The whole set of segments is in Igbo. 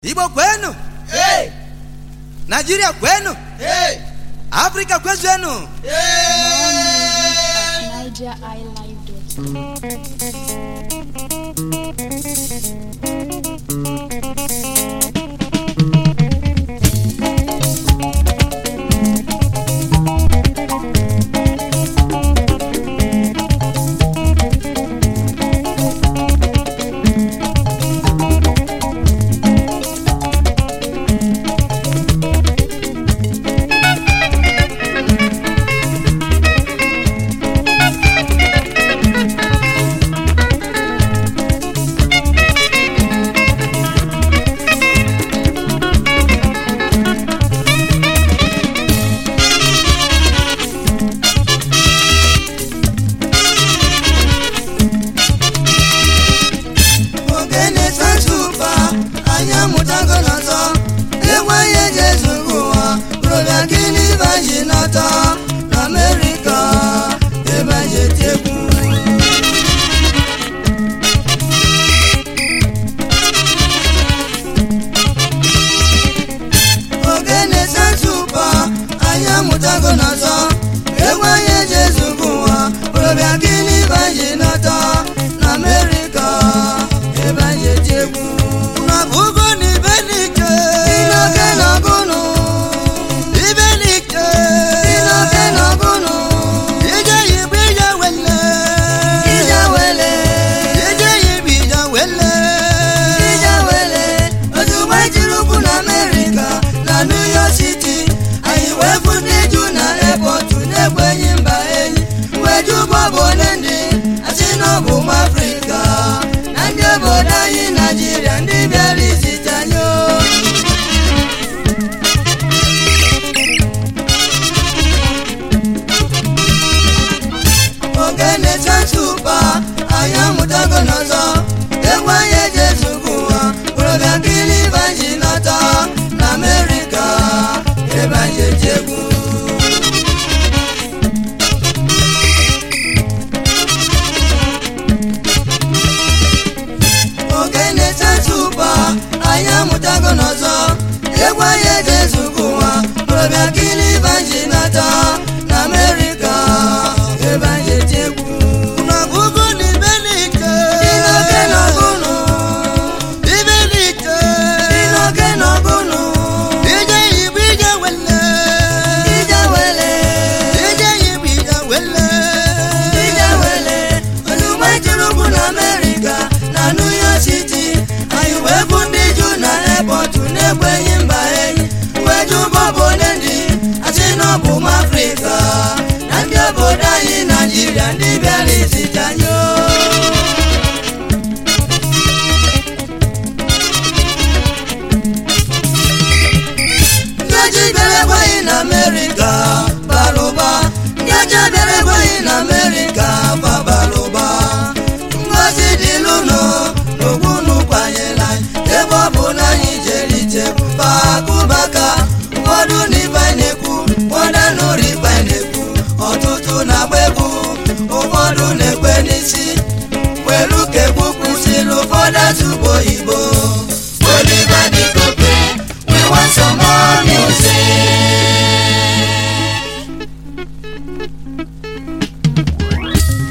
Igbo kwenu, Hey! Nigeria kwenu, Hey! Afrika kwezenu. Hey! NigeriiLive.com. ogene tatuba anyị amụtago n'ọtọ enweghị eji ezugbo ụwa rụbịa gịnị baji n'ọtọ n'amerịka ebe anyị eti egwu ogene tatuba anyị amụtago n'ọtọ enweghị eji ezugbo ụwa rụbịa gịnị baji n'ọtọ n'amerịka ebe anyị eti egwu Na bugo ni benike, Inoke n'ọgụnụ, ibenike. inoke n'ọgụnụ, Ije yibu ije wele, ije wele, ije yibu ije wele. ije wele. Ozugbo ejiri ụkwụ na Amerịka na New York City, anyị wee fụ ndị ju na airport na-ekwenyi mba enyi. Wee ju ụgbọ bụ ole ndị asị na ọ bụ ụmụ Afrịka na ndị obodo anyị Naijiria ndị bịara izite anyị o. ogene tatuba anyị amụtago n'ọzọ egwu anyị eji ezugbo ụwa bụrụbịa nkiri baji n'ọtọ na amerịka ebe anyị eji egwu ogene tatuba anyị amụtago n'ọzọ egwu anyị eji ezugbo ụwa bụrụbịa nkiri baji n'ọtọ na amerịka ebe anyị eji egwu Na bugo ni benike, Inoke n'ọgụnụ, ibenike. inoke n'ọgụnụ, Ije yibu ije wele, ije wele, ije yibu ije wele. ije wele. Ozugbo ejiri ụkwụ na Amerịka na New York City, anyị wee bụ ndị ju na airport na-ekwenyi mba enyi. Wee ju ụgbọ bụ ole ndị asị na ọ bụ ụmụ Afrịka na ndị obodo anyị Naijiria ndị bịara izite anyị o. ndị ọcha bịara ekweghị na amerịka bara ụba ndị ọcha bịara ekweghị na amerịka fa bara ụba ngozi dịlụnụ n'ogbunu kwanyere anyị ebe ọ bụ na anyị jere ije bakụbaka ụfọdụ na ibe na-ekwu ụfọdụ nụrụ ibe na-ekwu ọtụtụ na-agba egwu ụfọdụ na-ekwe n'isi welu ka egwu kwụsịrị ụfọdụ asụbụ oyibo Oliver Di Coque, we want some more music.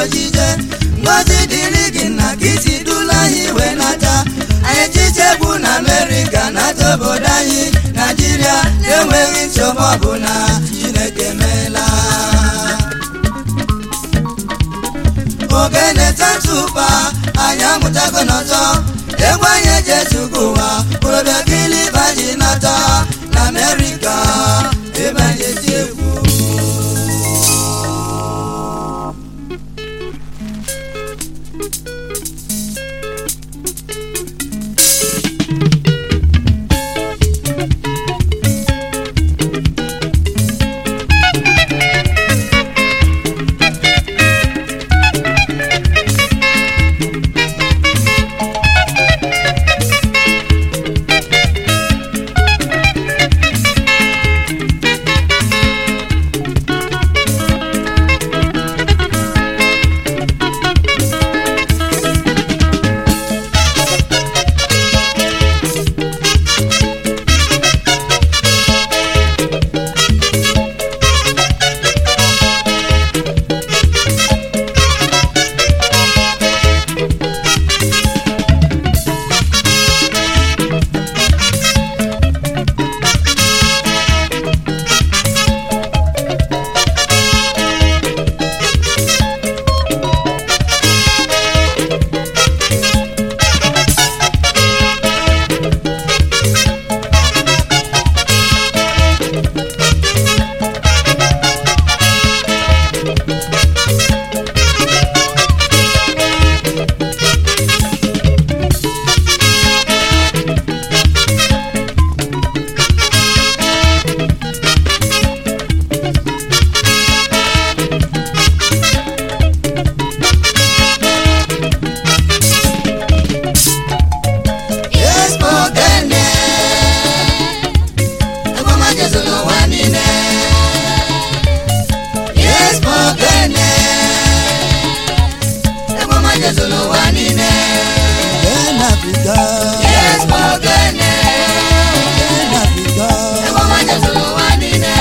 ojije ngozi dịrị gị na ka isi dula anyị wee nata anyị chichegbu na amerịka nata obodo anyị naijiria na-enweghị nsogbu ọbụla chineke meela ogene tatupa anyị amụtago n'ọzọ egwu anyị eji ezugo ụwa kpụrụbịa kiliba ji nata na amerịka ebe anyị eti egwu Yes, Mogene. Egwu ọma Jesu n'ụwa niile. Yes, Mogene. Egwu ọma Jesu n'ụwa niile. Yes, Mogene. Egwu ọma Jesu n'ụwa niile.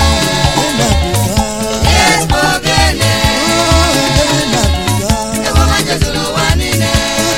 Yes, Mogene. Egwu ọma Jesu n'ụwa niile.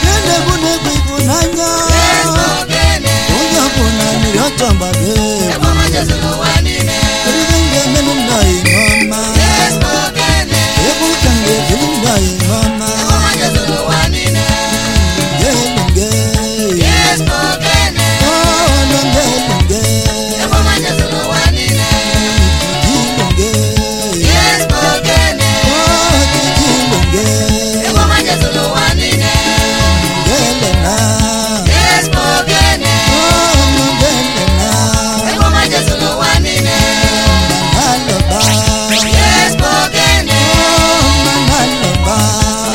Yes, Mogene. onye ọbụla mmiri ọtọ mgbabe Egwu ọma Jesu n'ụwa niile. eribe m ga-emenụ m nọ ihe ọma Yes, Mogene. egwu ka m ga-ebiri m nọ ihe ọma Egwu ọma Jesu n'ụwa niile. gelunge Yes, Mogene. olunge lunge Egwu ọma Jesu n'ụwa niile. gilunge Yes, Mogene. gilunge Egwu ọma Jesu n'ụwa niile. gelena Yes, Mogene. olungelena Egwu ọma Jesu n'ụwa niile. manaloba Yes, Mogene. manaloba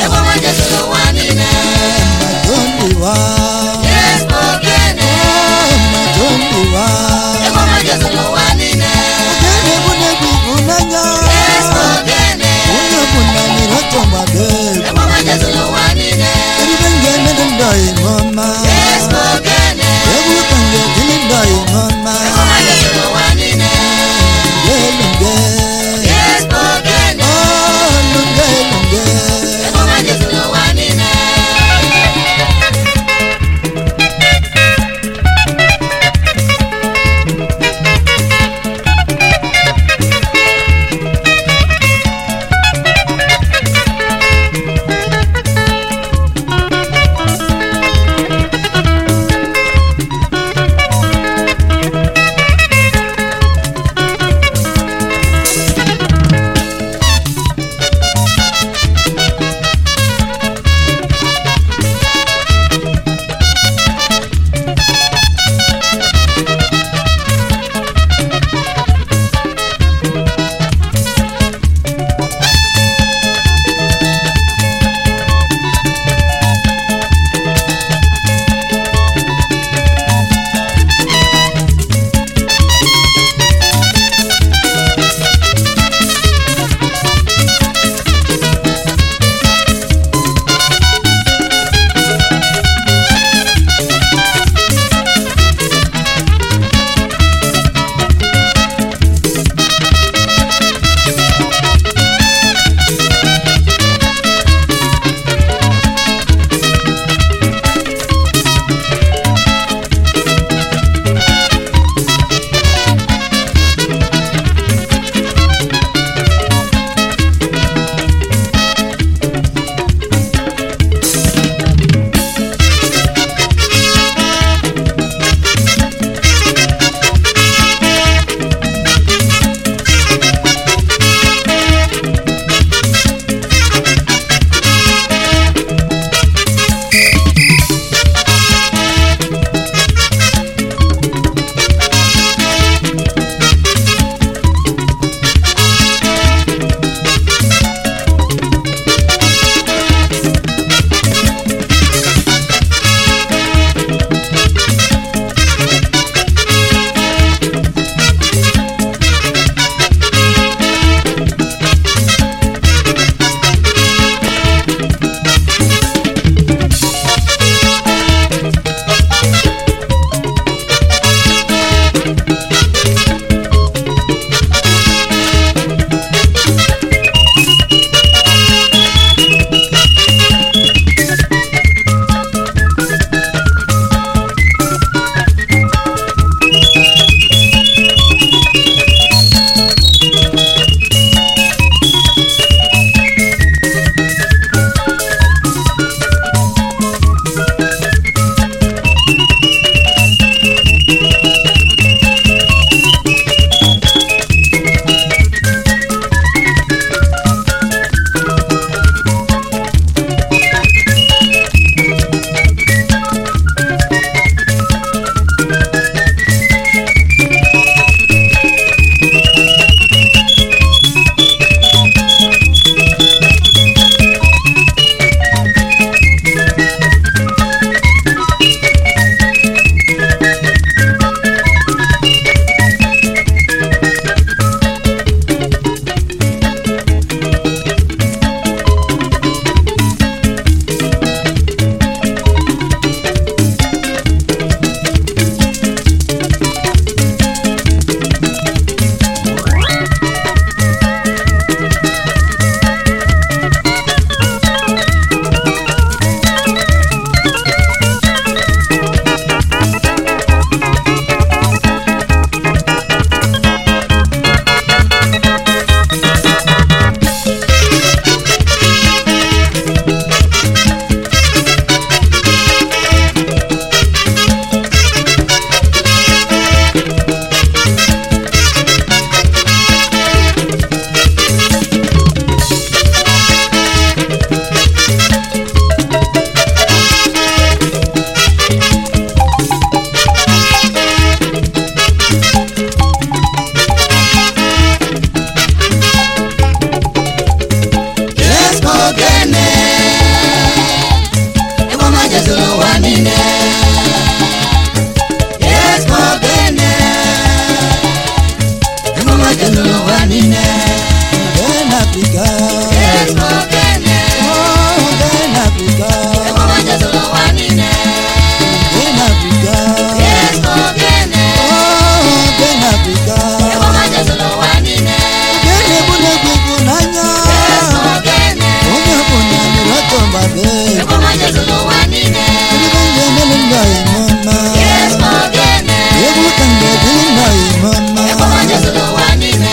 be Egwu ọma Jesu n'ụwa niile. Ebe m ga-emelu ndụ anyị mma Yes, ogene. Egwu ka m ga-ebili ndụ anyị mma Egwu ọma Jesu n'ụwa niile.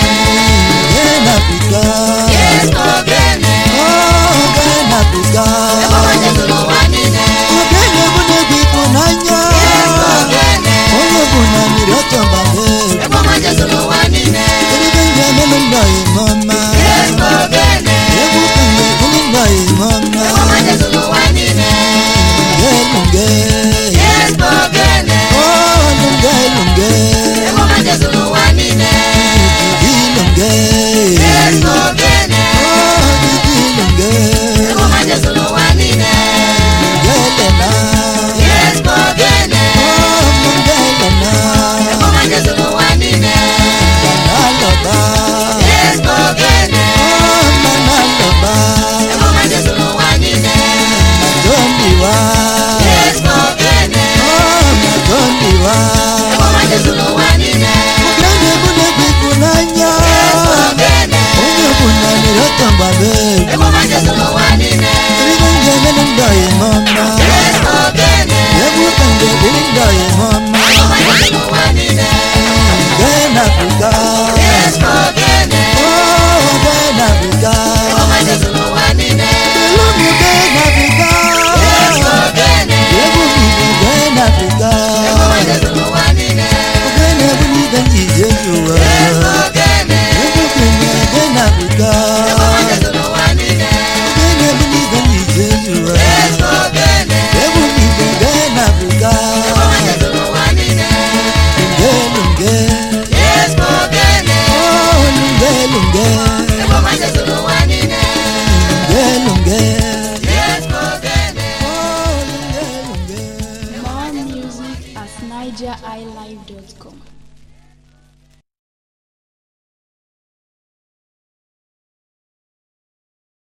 Gee na Afrika Yes, ogene. Oh, gee na Afrika Egwu ọma Jesu n'ụwa niile. Ogene bụ na-egwu ịfụnanya Yes, ogene. Onye bụ na mmiri ọtọ mbabe Egwu ọma Jesu n'ụwa niile. Ebe m ga-emelu ndụ anyị mma Yes, ogene. Egwu ka m ga-ebili ndụ anyị Egwu ọma mma Jesu n'ụwa niile. Lunge lunge Yes, ogene. Oh, lunge lunge Egwu ọma Jesu n'ụwa niile. Didi lunge Yes, ogene. Oh, didi lunge Egwu ọma Jesu n'ụwa niile. Lungelena Yes, ogene. Oh, lungelena Egwu ọma Jesu n'ụwa niile. Manaloba Yes, ogene. Oh, manaloba Egwu ọma Jesu n'ụwa niile. Madondiwa Yes, ogene. Oh, madondiwa Egwu ọma Jesu n'ụwa niile. Ogene bụ na-egwu ịfụnanya Yes, ogene. Onye bụ na mmiri ọtọ mgbabe Egwu ọma Jesu n'ụwa niile. Ebe m ga-emelu ndụ anyị mma Yes, ogene. Egwu ka m ga-ebili ndụ anyị mma Egwu ọma Jesu n'ụwa niile. Gee na Afrika Yes, ogene. Oh, gee na Afrika Egwu ọma Jesu n'ụwa niile. Elu m gee na Afrika Yes, ogene. Egwu m igwe gee na Afrika Egwu ọma Jesu n'ụwa niile. Ogene bụ n'ibe m ji je n'ụwa Yes, ogene. Egwu kwenye gee na Afrika Egwu ọma Jesu n'ụwa niile. Ogene bụ n'ibe m ji je n'ụwa Yes, ogene. Egwu m igwe gee na Afrika Egwu ọma Jesu n'ụwa niile. Lunge lunge Yes, ogene. Oh, lunge lunge Egwu ọma Jesu n'ụwa niile. Lunge lunge Yes, ogene. Oh, lunge lunge More music at nigeriilive.com.